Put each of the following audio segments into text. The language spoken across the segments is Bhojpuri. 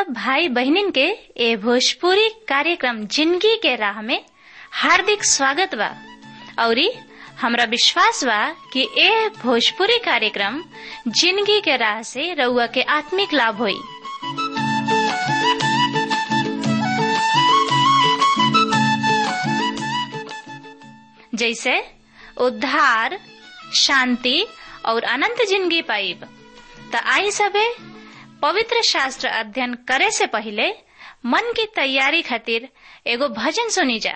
सब भाई बहनिन के ए भोजपुरी कार्यक्रम जिंदगी के राह में हार्दिक स्वागत बा औरी हमरा विश्वास बा कि ए भोजपुरी कार्यक्रम जिंदगी के राह से रउआ के आत्मिक लाभ होई जैसे उद्धार शांति और अनंत जिंदगी पाइब त आई सबे पवित्र शास्त्र अध्ययन करे से पहले मन की तैयारी खातिर एगो भजन सुनी जा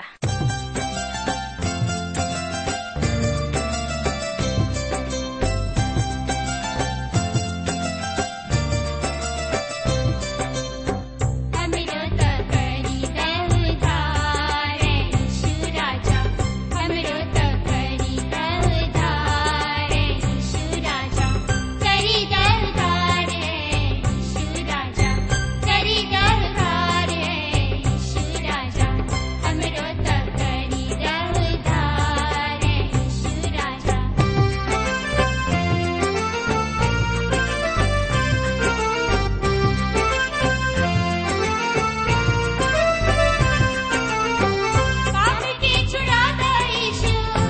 हमरो त करी उद्धार यीशु राजा हमरो त करी उद्धार यीशु राजा करी उद्धार यीशु राजा करी उद्धार यीशु राजा हमरो त करी उद्धार यीशु राजा पाप के छुड़ाता यीशु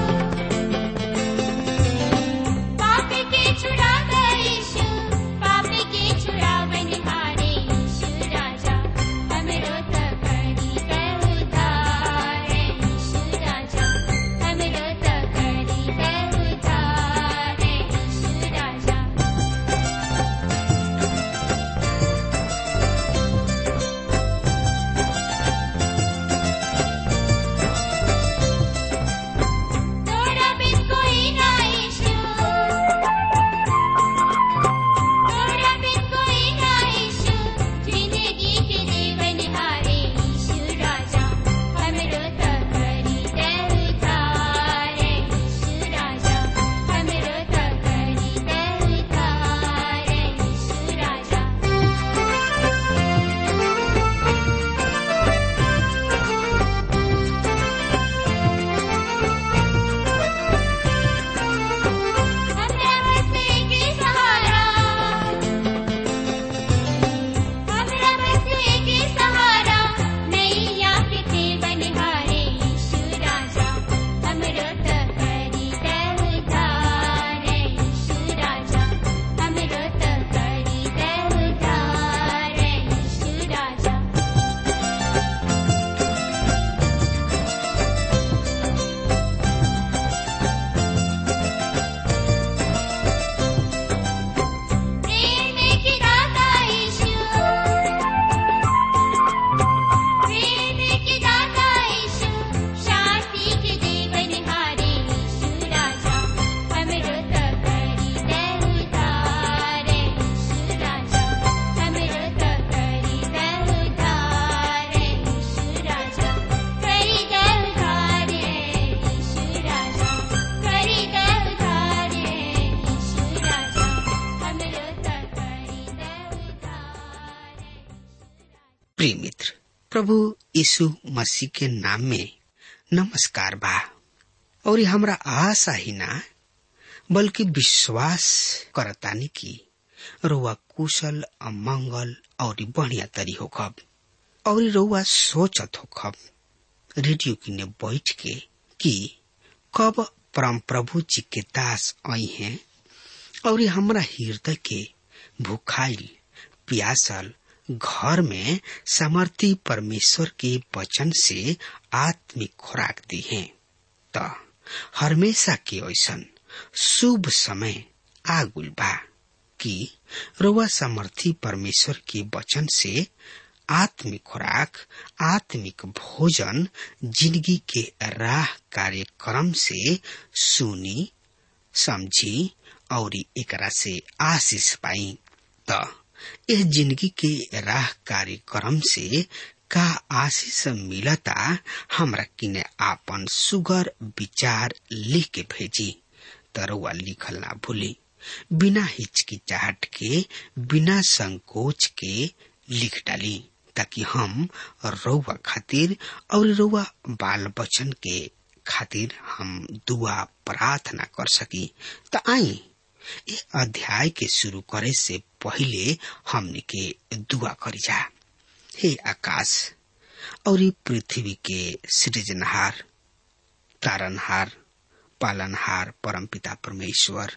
पाप के छुड़ाता यीशु पाप के छुड़ावनहारे यीशु राजा हमरो त करी उद्धार यीशु राजा हमरो त करी उद्धार यीशु राजा तोरा बिन कोई ना ईशु तोरा बिन कोई ना ईशु जिंदगी के जीवन हारे ईशु राजा हमरो त करी दे उद्धार ईशु राजा हमरो त करी दे उद्धार ईशु राजा हमरा बसे के सहारा हमरा बसे के सहारा नैया के बनिहारे यीशु राजा हमरो त करी दे उद्धार यीशु राजा हमरो त करी दे उद्धार यीशु राजा प्रेम की दाता यीशु प्रेम की दाता यीशु शांति के जीवन हारे यीशु राजा हमरो त करी दे उद्धार यीशु राजा हमरो त करी दे उद्धार यीशु राजा करी दे उद्धार यीशु राजा करी दे उद्धार यीशु राजा हमरो त करी दे उद्धार प्रिय मित्र प्रभु यीशु मसीह के नाम में नमस्कार बा और ये हमरा आशा ही ना बल्कि विश्वास करतानी की रउआ कुशल अमंगल और बढ़िया तरी होखब और रउआ सोचत होखब रेडियो किने बैठ के कि कब परम प्रभु जी के दास आई हैं और ये हमरा हृदय के भूखाइल प्यासल घर में समर्थी परमेश्वर के वचन से आत्मिक खुराक दी है त हमेशा के ऐसन शुभ समय आगुल बा कि रउआ समर्थी परमेश्वर के वचन से आत्मिक खुराक आत्मिक भोजन जिंदगी के राह कार्यक्रम से सुनी समझी और एकरा से आशीष पाई त यह जिंदगी के राह कार्यक्रम से का आशीष मिलता हमरा किने आपन सुगर विचार लिख के भेजी तरवा लिखल ना भूली बिना हिचकिचाहट के बिना संकोच के लिख डाली ताकि हम रउआ खातिर और रउआ बाल बचन के खातिर हम दुआ प्रार्थना कर सकी त आई ये अध्याय के शुरू करे से पहले हमने के दुआ करी जा हे आकाश और ई पृथ्वी के सृजनहार तारनहार पालनहार परमपिता परमेश्वर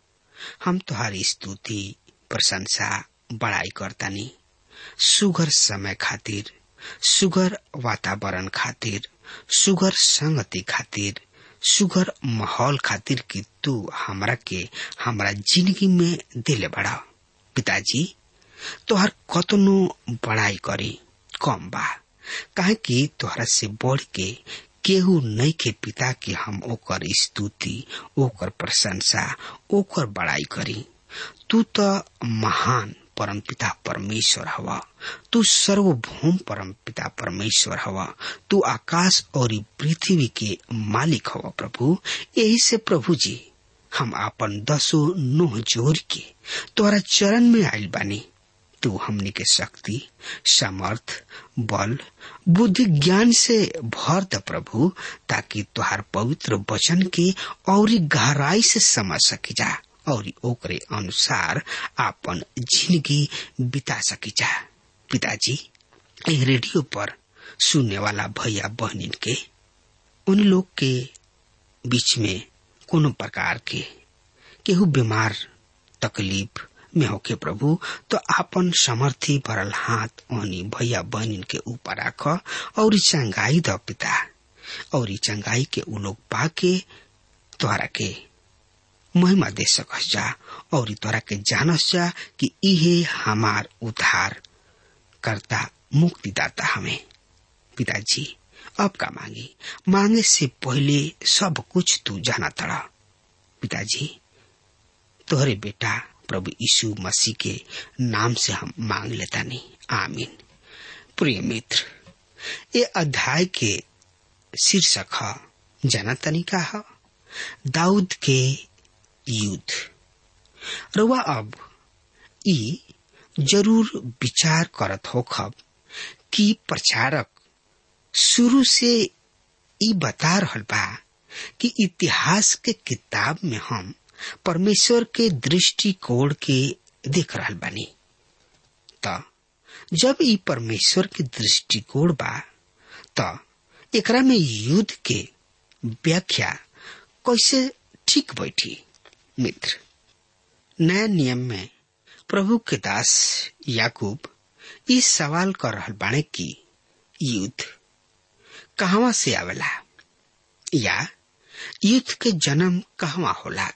हम तुम्हारी स्तुति प्रशंसा बड़ाई करतानी सुगर समय खातिर सुगर वातावरण खातिर सुगर संगति खातिर सुगर माहौल खातिर कि तू हमरा के हमरा जिंदगी में दिले बड़ा पिताजी तोहर कतनो बड़ाई करी कम बा काहे कि तोहरा से बढ़ के केहू नहीं के पिता कि हम ओकर स्तुति ओकर प्रशंसा ओकर बड़ाई करी तू तो महान परम पिता परमेश्वर हवा तू सर्वभौम परम पिता परमेश्वर हवा तू आकाश और ई पृथ्वी के मालिक हवा प्रभु यही से प्रभु जी हम आपन दसो नोह जोर के तोहरा चरण में आयल बानी तू हमनी के शक्ति समर्थ बल बुद्धि ज्ञान से भर द प्रभु ताकि तुहार पवित्र वचन के और गहराई से समझ सकी जा और ओकरे अनुसार आपन जिंदगी बिता सकी जा पिताजी ए रेडियो पर सुनने वाला भैया बहनिन के उन लोग के बीच में कोनो प्रकार के केहू बीमार तकलीफ में होके प्रभु तो आपन समर्थी भरल हाथ ओनी भैया बहनिन के ऊपर राख और चंगाई द पिता और चंगाई के उ लोग पाके तोहरा के महिमा दे सकस जा और तोरा के जानस जा कि इहे हमार उद्धार करता मुक्तिदाता हमें पिताजी अब का मांगी मांगे से पहले सब कुछ तू जाना तड़ा पिताजी तोहरे बेटा प्रभु यीशु मसीह के नाम से हम मांग लेता नहीं आमीन प्रिय मित्र ये अध्याय के शीर्षक है जाना तनिका है दाऊद के युद्ध रुआ अब ई जरूर विचार करत हो खब कि प्रचारक शुरू से ई बता रहल बा कि इतिहास के किताब में हम परमेश्वर के दृष्टिकोण के देख रहल बानी त जब ई परमेश्वर के दृष्टिकोण बा त एकरा में युद्ध के व्याख्या कैसे ठीक बैठी मित्र नया नियम में प्रभु के दास याकूब इस सवाल कर रहल बाणे कि युद्ध कहवा से आवेला या युद्ध के जन्म कहवा होला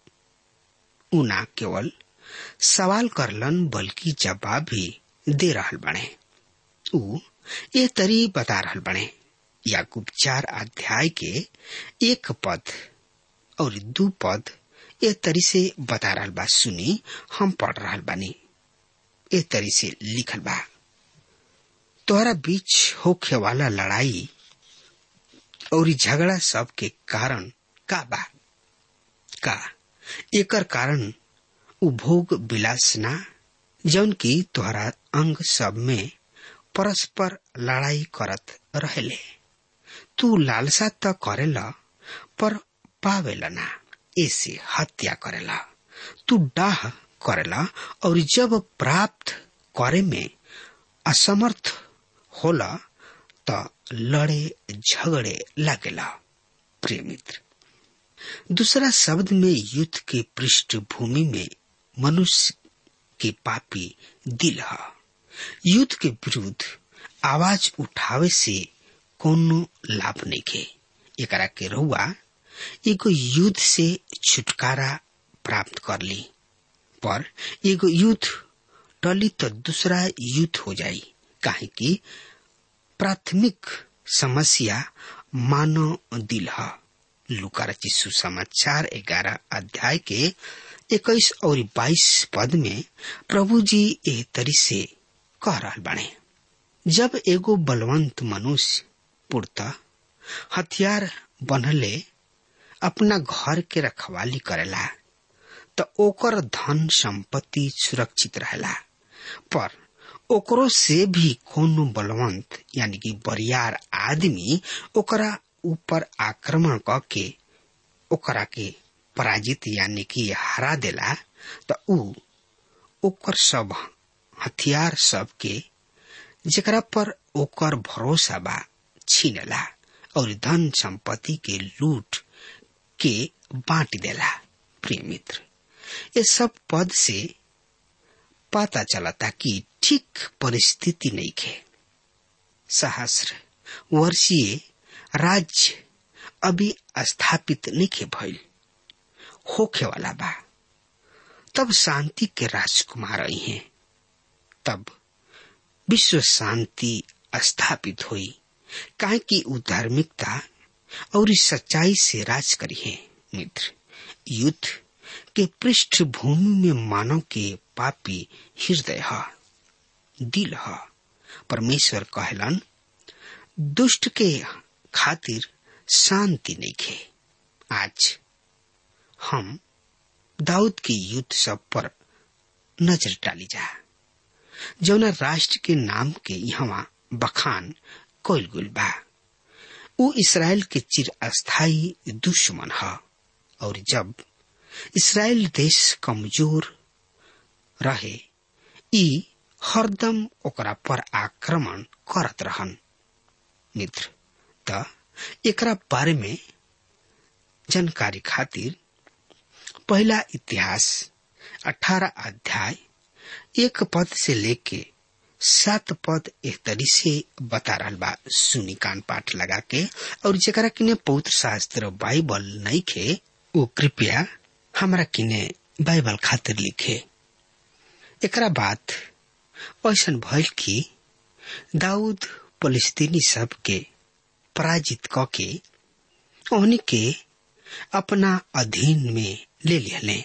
उ ना केवल सवाल करलन बल्कि जवाब भी दे रहल बने उ ये तरी बता रहल बने याकूब चार अध्याय के एक पद और दू पद ए तरी से बता रहल बा सुनी हम पढ़ रहल बानी ए तरी से लिखल बा तोहरा बीच होखे वाला लड़ाई और झगड़ा सब के कारण का बा का एकर कारण उपभोग विलास ना जौन की तोहरा अंग सब में परस्पर लड़ाई करत रहेले तू लालसा त करेला पर पावेला ना ऐसे हत्या करेला तू डाह करेला और जब प्राप्त करे में असमर्थ होला त लड़े झगड़े लगेला प्रिय मित्र दूसरा शब्द में युद्ध के पृष्ठभूमि में मनुष्य के पापी दिल है युद्ध के विरुद्ध आवाज उठावे से कोनो लाभ नहीं के एकरा के रहुआ एगो युद्ध से छुटकारा प्राप्त कर ली पर एगो युद्ध टली तो दूसरा युद्ध हो जाई काहे कि प्राथमिक समस्या मानव दिल है लुका रचिसु समाचार ग्यारह अध्याय के इक्कीस और बाईस पद में प्रभु जी एह तरी से कह रहा बने जब एगो बलवंत मनुष्य पुरता हथियार बनले अपना घर के रखवाली करेला तो ओकर धन संपत्ति सुरक्षित रहेला पर ओकरो से भी कोनो बलवंत यानी कि बरियार आदमी ओकरा ऊपर आक्रमण क के ओकरा के पराजित यानी कि हरा देला तो ऊ ओकर सब हथियार सब के जेकरा पर ओकर भरोसा बा छीनला और धन संपत्ति के लूट के बांट देला प्रिय मित्र ये सब पद से पता चलता कि ठीक परिस्थिति नहीं खे सहस्र वर्षीय राज्य अभी स्थापित नहीं खे भइल होखे वाला बा तब शांति के राजकुमार आई हैं तब विश्व शांति स्थापित हुई काहे कि उ धार्मिकता और इस सच्चाई से राज करी है मित्र युद्ध के पृष्ठभूमि में मानव के पापी हृदय है दिल है परमेश्वर कहलन दुष्ट के खातिर शांति नहीं खे आज हम दाऊद के युद्ध सब पर नजर डाली जा जौना राष्ट्र के नाम के यहाँ बखान कोयल गुल बा उ इसराइल के चिर अस्थायी दुश्मन है और जब इसराइल देश कमजोर रहे ई हरदम ओकरा पर आक्रमण करत रहन मित्र त एकरा बारे में जानकारी खातिर पहला इतिहास अठारह अध्याय एक पद से लेके सात पद एक तरी से बता रहा बा सुनी कान पाठ लगा के और जरा किने पवित्र शास्त्र बाइबल नहीं खे वो कृपया हमरा किने बाइबल खातिर लिखे एकरा बाद ऐसा भइल कि दाऊद फलस्तीनी सब के पराजित क के उन्हीं के अपना अधीन में ले लिहले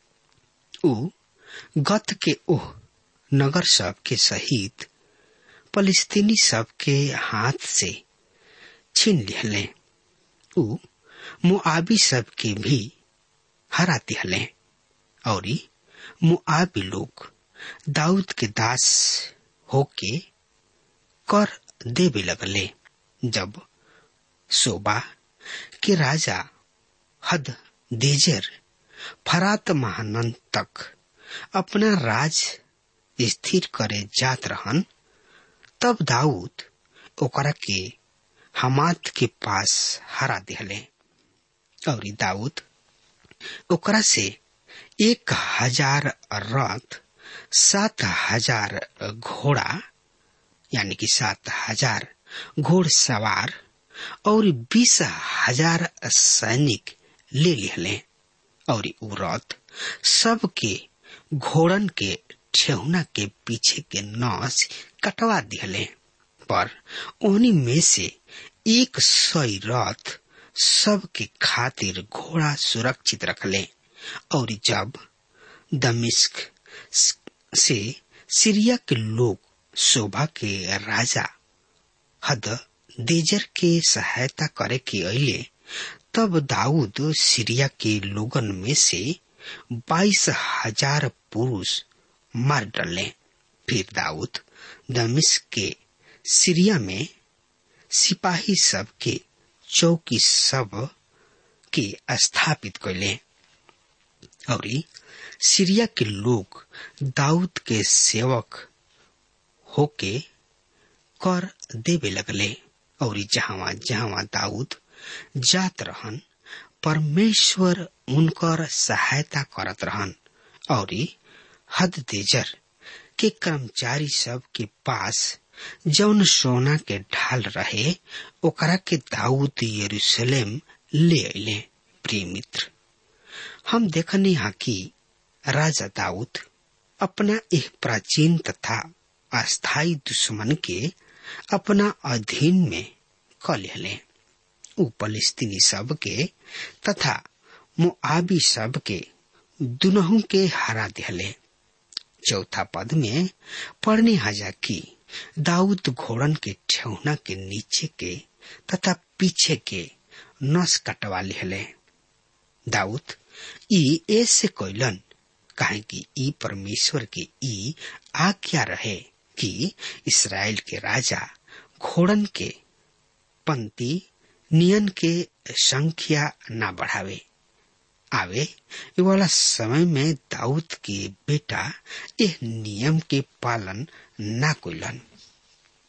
उ गत के ओह नगर सब के सहित फलस्तीनी सब के हाथ से छीन लिहले उ मुआबी सब के भी हरा दिहले और मुआबी लोग दाऊद के दास होके कर देवे लगले जब सोबा के राजा हद देजर फरात महानंद तक अपना राज स्थिर करे जात रहन तब दाऊद ओकरा के हमात के पास हरा दिहले और दाऊद ओकरा से एक हजार रथ सात हजार घोड़ा यानी कि सात हजार घोड़सवार और बीस हजार सैनिक ले लिहले और उ रथ सबके घोड़न के ठेहुना के पीछे के नस कटवा दिहले पर उन्हीं में से एक सौ रथ सबके खातिर घोड़ा सुरक्षित रखले और जब दमिश्क से सीरिया के लोग शोभा के राजा हद देजर के सहायता करे के अले तब दाऊद सीरिया के लोगन में से बाईस हजार पुरुष मार डाले फिर दाऊद दमिश्क के सीरिया में सिपाही सब के चौकी सब के स्थापित कैले और सीरिया के लोग दाऊद के सेवक होके कर देवे लगले और जहां जहां दाऊद जात रहन परमेश्वर उनकर सहायता करत रहन और हद देजर के कर्मचारी सब के पास जौन सोना के ढाल रहे ओकरा के दाऊद यरूशलेम ले अले प्रिय मित्र हम देखने यहाँ कि राजा दाऊद अपना एक प्राचीन तथा अस्थायी दुश्मन के अपना अधीन में क ले उ फलिस्तीनी सब के तथा मुआबी सब के दुनहु के हरा दिहले चौथा पद में पढ़ने हजा की दाऊद घोड़न के ठेहुना के नीचे के तथा पीछे के नस कटवा लिहले दाऊद ई ऐसे कोयलन काहे कि ई परमेश्वर के ई आज्ञा रहे कि इसराइल के राजा घोड़न के पंक्ति नियन के संख्या न बढ़ावे आवे वाला समय में दाऊद के बेटा यह नियम के पालन न कोलन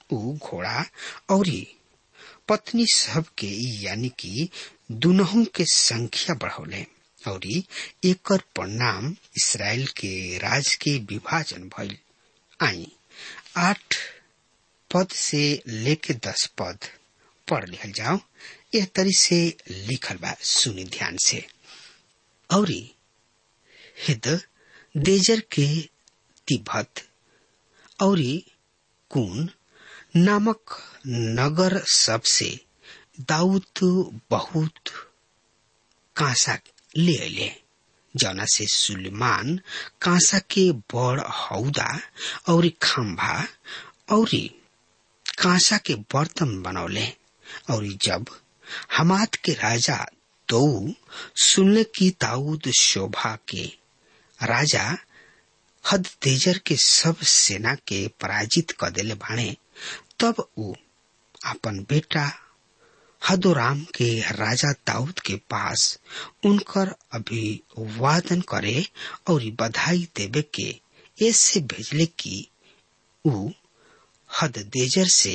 ऊ घोड़ा और पत्नी सब के यानी कि दुनहु के संख्या बढ़ौले और एकर परिणाम इसराइल के राज के विभाजन भइल आई आठ पद से लेके दस पद पढ़ लिखल जाओ यह तरी से लिखल बा सुनी ध्यान से और हिद देजर के तिब्बत और कून नामक नगर सबसे दाऊद बहुत कांसा ले अले जना से सुलेमान कांसा के बड़ हौदा और खम्भा और कांसा के बर्तन बनौले और जब हमाद के राजा दो सुनले की दाऊद शोभा के राजा हद तेजर के सब सेना के पराजित कर देले बाणे तब ऊ अपन बेटा हदोराम के राजा दाऊद के पास उनकर अभिवादन करे और बधाई देवे के ऐसे भेजले कि ऊ हद देजर से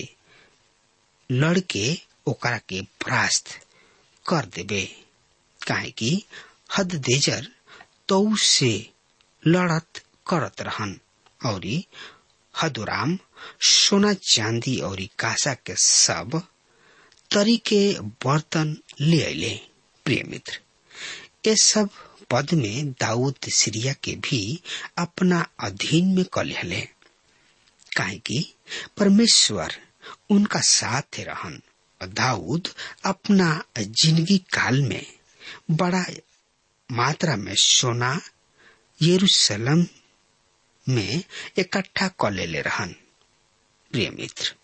लड़के ओकरा के परास्त कर देवे काहे कि हद देजर तो से लड़त करत रहन और हदुराम सोना चांदी और कासा के सब तरी के बर्तन ले अले प्रिय मित्र ये सब पद में दाऊद सीरिया के भी अपना अधीन में कर ले काहे कि परमेश्वर उनका साथ रहन दाऊद अपना जिंदगी काल में बड़ा मात्रा में सोना यरूशलेम में इकट्ठा कर ले रहन प्रिय मित्र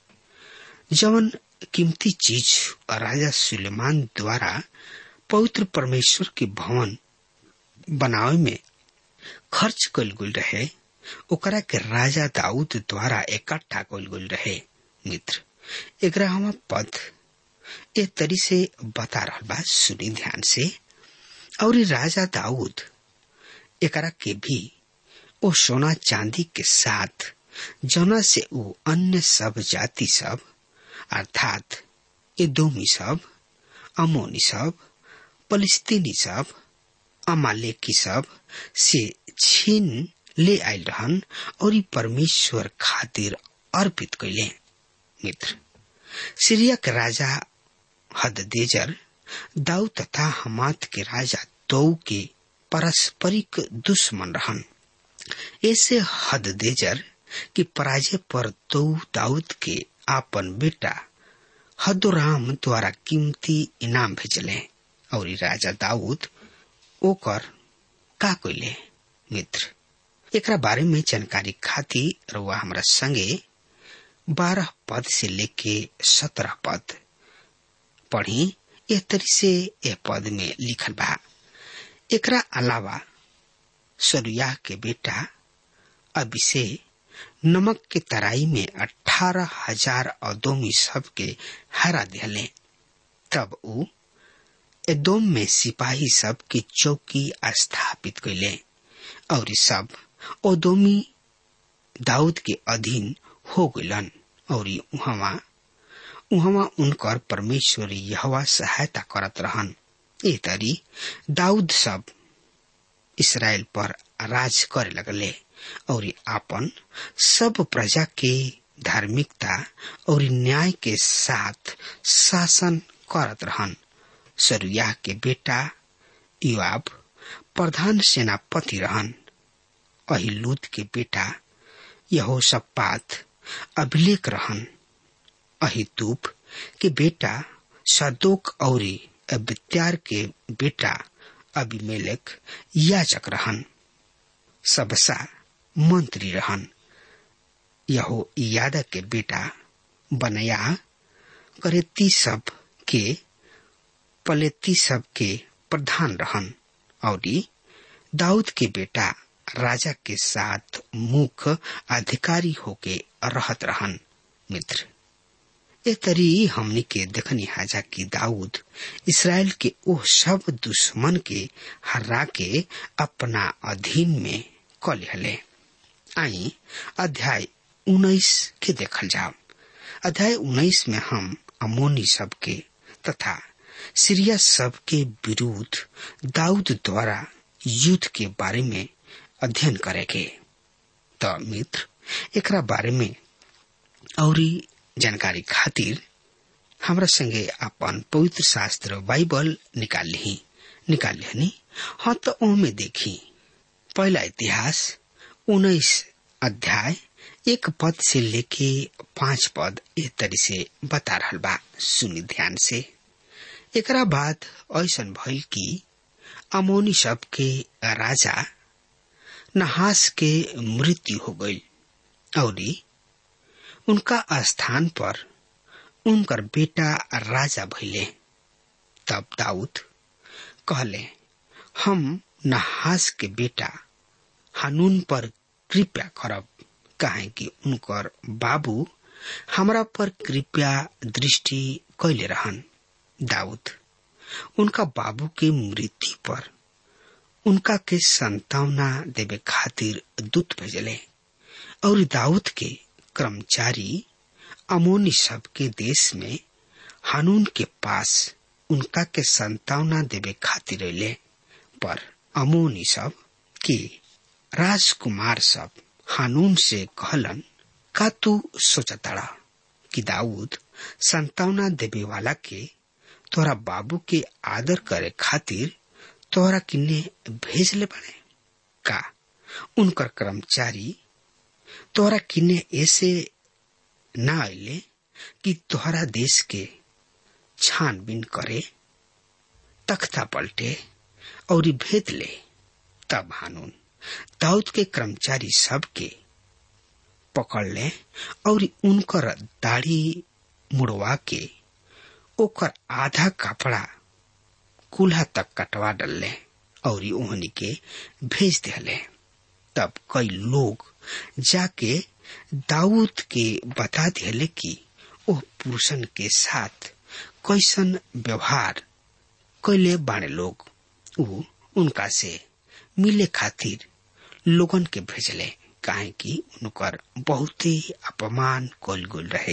जवन कीमती चीज राजा सुलेमान द्वारा पवित्र परमेश्वर के भवन बनावे में खर्च कल गुल रहे ओकरा के राजा दाऊद द्वारा इकट्ठा कल गुल रहे मित्र ग्यारहवा पद ए तरी से बता रहा बा सुनी ध्यान से और राजा दाऊद एकरा के भी ओ सोना चांदी के साथ जना से वो अन्य सब जाति सब अर्थात एदोमी सब अमोनी सब फलिस्तीनी सब अमालेकी सब से छीन ले आयल रहन और ई परमेश्वर खातिर अर्पित कैले मित्र सीरिया के राजा हददेजर दाऊ तथा हमात के राजा दौ के पारस्परिक दुश्मन रहन ऐसे हददेजर की पराजय पर दौ दाऊद के आपन बेटा हदोराम द्वारा कीमती इनाम भेजले और राजा दाऊद ओकर का कोइले मित्र एकरा बारे में जानकारी खातिर रुआ हमरा संगे बारह पद से लेके सत्रह पद पढ़ी एह तरी से यह पद में लिखल बा एकरा अलावा सरुया के बेटा अभिषे नमक के तराई में अठारह हजार अदोमी सब के हरा दिले तब ऊ एदोम में सिपाही सब के चौकी स्थापित कैले और सब ओदोमी दाऊद के अधीन हो गलन और उहवा उहवा उनकर परमेश्वर यहवा सहायता करत रहन ए तरी दाऊद सब इसराइल पर राज करे लगले और आपन सब प्रजा के धार्मिकता और न्याय के साथ शासन करत रहन सरुया के बेटा युवाब प्रधान सेनापति रहन अहिलूद के बेटा यहोशपात अभिलेख रहन अहितूब के बेटा सदोक और अबित्यार के बेटा अभिमेलक याचक रहन सबसा मंत्री रहन यहो यादव के बेटा बनया करेती सब के पलेती सब के प्रधान रहन और दाऊद के बेटा राजा के साथ मुख्य अधिकारी होके रहत रहन मित्र ए तरी हमनी के देखनी हाजा की दाऊद इसराइल के ओ सब दुश्मन के हरा के अपना अधीन में क लिहले आई अध्याय उन्नीस के देखल जाओ अध्याय उन्नीस में हम अमोनी सब के तथा सीरिया सब के विरुद्ध दाऊद द्वारा युद्ध के बारे में अध्ययन करेंगे तो मित्र एकरा बारे में और जानकारी खातिर हमरा संगे अपन पवित्र शास्त्र बाइबल निकाल ली निकाल लिहनी हाँ तो ओमे देखी पहला इतिहास उन्नीस अध्याय एक पद से लेके पांच पद एक तरी से बता रहा बा सुनी ध्यान से एकरा बाद ऐसा भइल कि अमोनी सब के राजा नहास के मृत्यु हो गई और उनका स्थान पर उनकर बेटा राजा भइले तब दाऊद कहले हम नहास के बेटा हानून पर कृपया करब काहे कि उनकर बाबू हमरा पर कृपया दृष्टि कैले रहन दाऊद उनका बाबू के मृत्यु पर उनका के संतावना देवे खातिर दूत भेजले और दाऊद के कर्मचारी अमोनी सब के देश में हानून के पास उनका के संतावना देवे खातिर अले पर अमोनी सब के राजकुमार सब हानून से कहलन का तू सोचताड़ा कि दाऊद संतावना देवे वाला के तोरा बाबू के आदर करे खातिर तोरा किन्ने भेजले बने का उनकर कर्मचारी तोरा किन्ने ऐसे न आइले कि तोहरा देश के छानबीन करे तख्ता पलटे और भेद ले तब हानून दाऊद के कर्मचारी सब के पकड़ ले और उनकर दाढ़ी मुड़वा के ओकर आधा कपड़ा कुल्हा तक कटवा डलले और ओहनी के भेज दिले तब कई लोग जाके दाऊद के बता दिले कि ओह पुरुषन के साथ कैसन व्यवहार कैले बाणे लोग उ उनका से मिले खातिर लोगन के भेजले काहे कि उनकर बहुत ही अपमान कल गुल रहे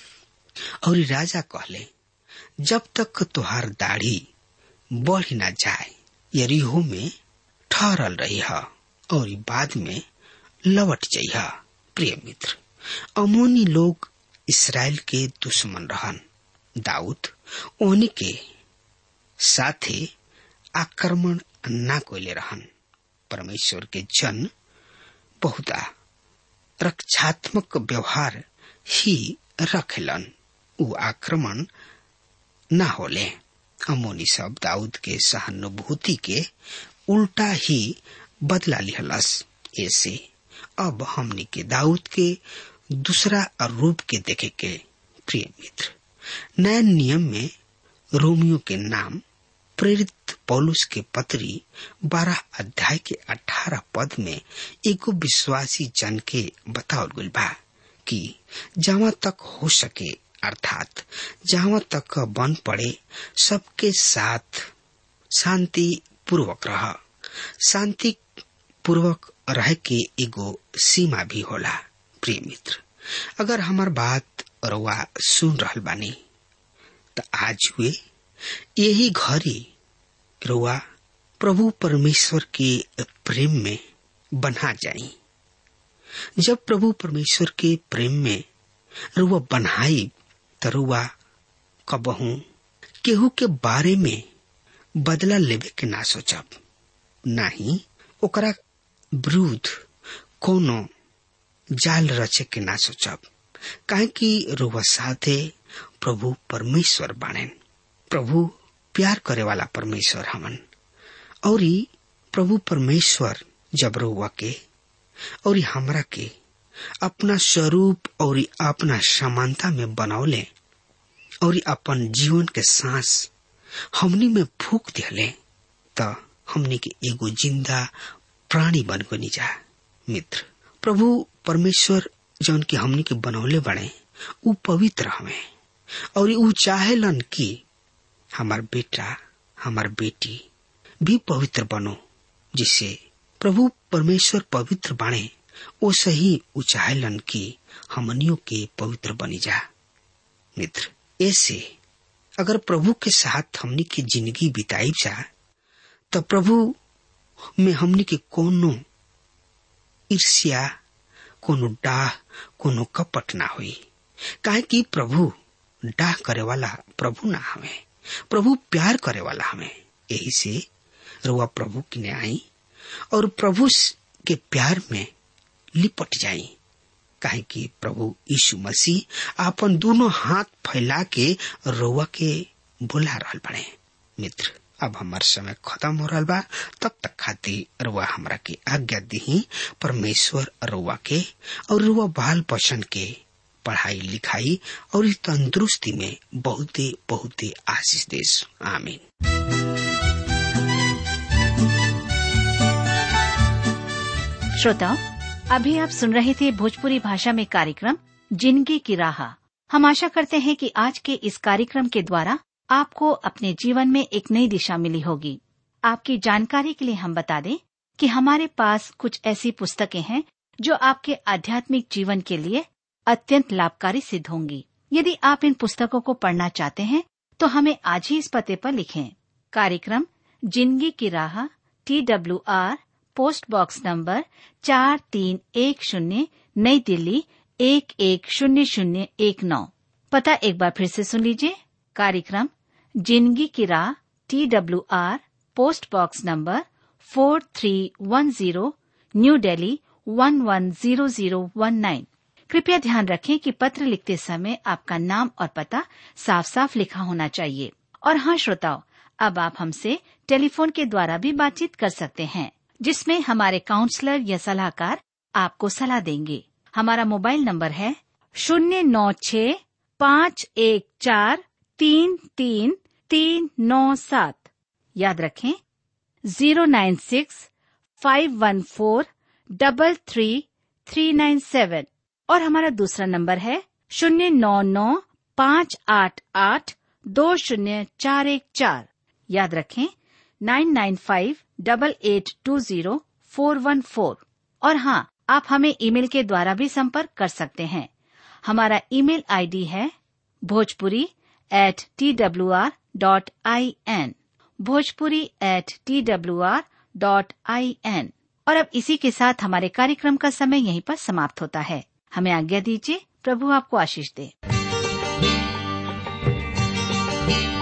और राजा कहले जब तक तुहार दाढ़ी बढ़ न जाए यरीहो में ठहरल रही है और बाद में लौट जाइ प्रिय मित्र अमोनी लोग इसराइल के दुश्मन रहन दाऊद ओनी के साथे आक्रमण ना कोले रहन परमेश्वर के जन बहुता रक्षात्मक व्यवहार ही रखेलन उ आक्रमण ना होले अमोनी सब दाऊद के सहानुभूति के उल्टा ही बदला लिहलस ऐसे अब हमने के दाऊद के दूसरा रूप के देखे के प्रिय मित्र नए नियम में रोमियो के नाम प्रेरित पौलुस के पत्री बारह अध्याय के अठारह पद में एगो विश्वासी जन के बतावल गइल बा कि जहाँ तक हो सके अर्थात जहाँ तक बन पड़े सबके साथ शांति पूर्वक रह शांति पूर्वक रह के एगो सीमा भी होला प्रिय मित्र अगर हमार बात रउआ सुन रहल बानी त आज हुए यही घड़ी रुआ प्रभु परमेश्वर के प्रेम में बना जाई जब प्रभु परमेश्वर के प्रेम में रुआ बनाई त रुआ कबहू केहू के बारे में बदला लेवे के ना सोचब नाही ओकरा विरुद्ध कोनो जाल रचे के ना सोचब काहे कि रुआ साथे प्रभु परमेश्वर बाणेन प्रभु प्यार करे वाला परमेश्वर हमन और प्रभु परमेश्वर जब रुआ के और हमरा के अपना स्वरूप और अपना समानता में बनौले और अपन जीवन के सांस हमनी में फूक दिले त हमनी के एगो जिंदा प्राणी बन गनी जा मित्र प्रभु परमेश्वर जौन की हमनी के बनौले बने उ पवित्र हमें और उ चाहेलन कि हमार बेटा हमार बेटी भी पवित्र बनो जिससे प्रभु परमेश्वर पवित्र बने वो सही उ चाहेलन कि हमनियों के पवित्र बनी जा मित्र ऐसे अगर प्रभु के साथ हमनी की जिंदगी बिताई जा तो प्रभु में हमनी के कोनो ईर्ष्या कोनो डाह कोनो कपट ना हुई काहे कि प्रभु डाह करे वाला प्रभु ना हमें प्रभु प्यार करे वाला हमें यही से रुआ प्रभु की आई और प्रभु के प्यार में लिपट जाई काहे कि प्रभु यीशु मसीह अपन दोनों हाथ फैला के रुआ के बुला रहल बड़े मित्र अब हमार समय खत्म हो रहा बा तब तक खातिर रुआ हमरा के आज्ञा दी परमेश्वर रुआ के और रुआ बाल बचन के पढ़ाई लिखाई और इस तंदुरुस्ती में बहुते बहुते आशीष देश आमीन श्रोताओं अभी आप सुन रहे थे भोजपुरी भाषा में कार्यक्रम जिंदगी की राह हम आशा करते हैं कि आज के इस कार्यक्रम के द्वारा आपको अपने जीवन में एक नई दिशा मिली होगी आपकी जानकारी के लिए हम बता दें कि हमारे पास कुछ ऐसी पुस्तकें हैं जो आपके आध्यात्मिक जीवन के लिए अत्यंत लाभकारी सिद्ध होंगी यदि आप इन पुस्तकों को पढ़ना चाहते हैं तो हमें आज ही इस पते पर लिखें कार्यक्रम जिंदगी की राह T W R post box number चार तीन एक शून्य नई दिल्ली एक एक शून्य शून्य एक नौ पता एक बार फिर से सुन लीजिए कार्यक्रम जिंदगी की राह T W R post box number four three one zero New Delhi one one zero zero one nine कृपया ध्यान रखें कि पत्र लिखते समय आपका नाम और पता साफ साफ लिखा होना चाहिए और हाँ श्रोताओं अब आप हमसे टेलीफोन के द्वारा भी बातचीत कर सकते हैं जिसमें हमारे काउंसलर या सलाहकार आपको सलाह देंगे हमारा मोबाइल नंबर है शून्य नौ छ पाँच एक चार तीन तीन तीन नौ सात याद रखें zero nine six five one four double three three nine seven और हमारा दूसरा नंबर है शून्य नौ नौ पाँच आठ आठ दो शून्य चार एक चार याद रखें nine nine five double eight two zero four one four और हाँ आप हमें ईमेल के द्वारा भी संपर्क कर सकते हैं हमारा ईमेल आईडी है Bhojpuri at T W R dot I N Bhojpuri at T W R dot I N और अब इसी के साथ हमारे कार्यक्रम का समय यहीं पर समाप्त होता है हमें आज्ञा दीजिए प्रभु आपको आशीष दे